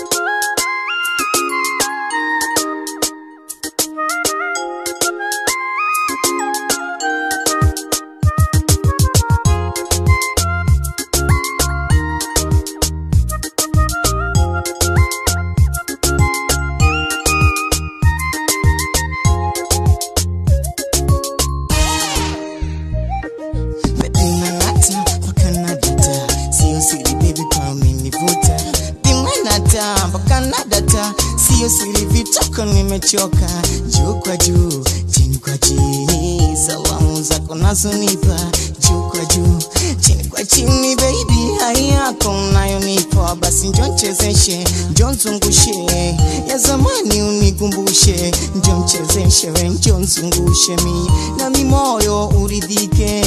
Bimangata mpaka na data, sio siri baby, kwa umenivuta. Bimangata mpaka na data, sio siri vitoko, nimechoka. Juu kwa juu, chini kwa chini, salamu zako nazonipa. Juu kwa juu, chini kwa chini, baby, hai yako unayonipa, basi njo nchezeshe, njo nzungushe, ya zamani unikumbushe, njo mchezeshe, we njo nzungushe mi nami moyo uridhike.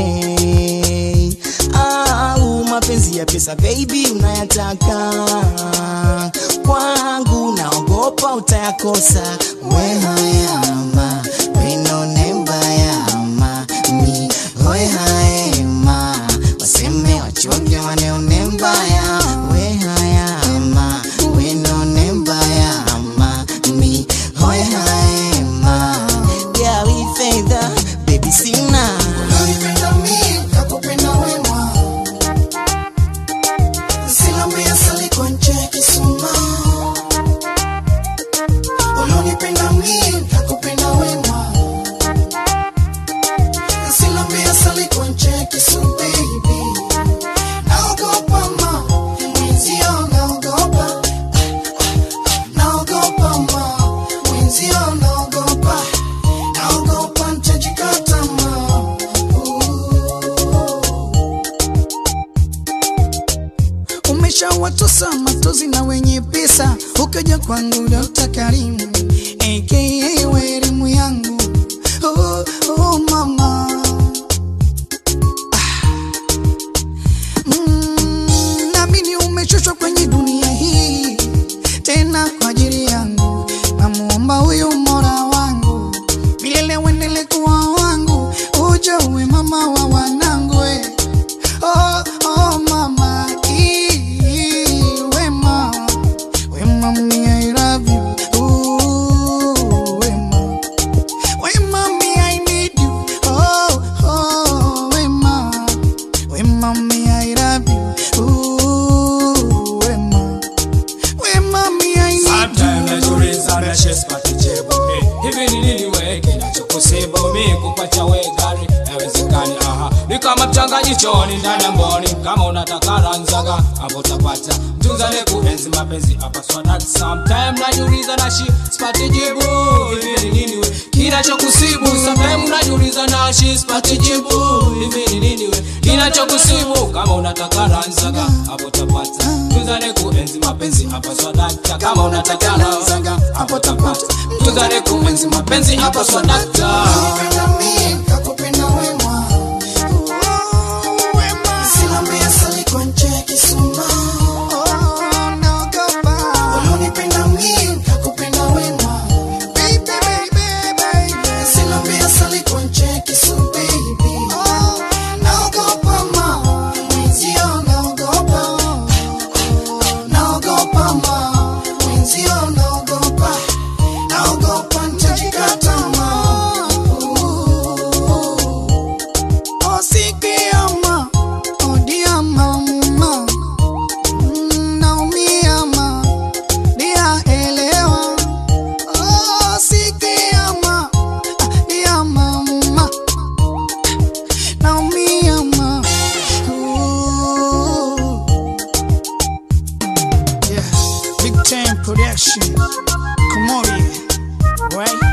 Au mapenzi ya pesa baby unayataka kwangu, naogopa utayakosa. We hayama wenone mbayama mi we haema waseme wachoke waneone mbaya we hayama wenone mbayama mi we haema gawi fedha baby sina Unanipenda mimi, nakupenda wema. Silambia sali kwa nje kisuma. Unanipenda mimi, nakupenda wema. Silambia sali kwa nje kisuma, baby. Naogopa ma, mwenzio naogopa. Naogopa ma, mwenzio naogopa. Naogopa nitajikata ma. umeshawatosa matozi na wenye pesa, ukaja kwangu Dokta Karimu aka we elimu yangu oh, oh, mama Ah. Mm, naamini umechoshwa kwenye dunia hii tena kwa ajili yangu, namuomba huyu Mola wangu milele uendele kuwa wangu, uje uwe mama wa wanangu we. Oh, oh, mama, ee, wema, wema, me, I love you. Ooh, wema, wema, me, I need you. Oh, oh, wema, wema, me, I love you. Ooh, wema, wema, me, I need Sometimes you. najiuliza na shesi patijibu Eh, hivi ni nini we kinachokusibu mi kupacha we gari haiwezekani aha ni kama mchanganyikoni ndani ya mboni kama unataka ranzaga hapo utapata mtunzane kuenzi mapenzi hapa swadati sometime najiuliza na shi sipati jibu hivi ni nini we kinachokusibu sometime najiuliza na shi sipati jibu hivi ni nini we kinachokusibu kama unataka ranzaga hapo utapata mtunzane kuenzi mapenzi hapa swadata kama unataka ranzaga hapo utapata mtunzane kuenzi mapenzi hapa swadata Unanipenda mimi, nakupenda wema. Silambia sali kwa nje kisuma. Unanipenda mimi, nakupenda wema. Silambia sali kwa nje kisuma, baby. Naogopa ma, mwenzio naogopa. Naogopa ma, mwenzio naogopa. Naogopa nitajikata ma. Oh, sikiama, oh, dia mama. Mm, naumia ma, dia elewa. Oh, sikiama, ah, dia mama. Naumia ma. Ooh. Yeah, big time production. Komori, right?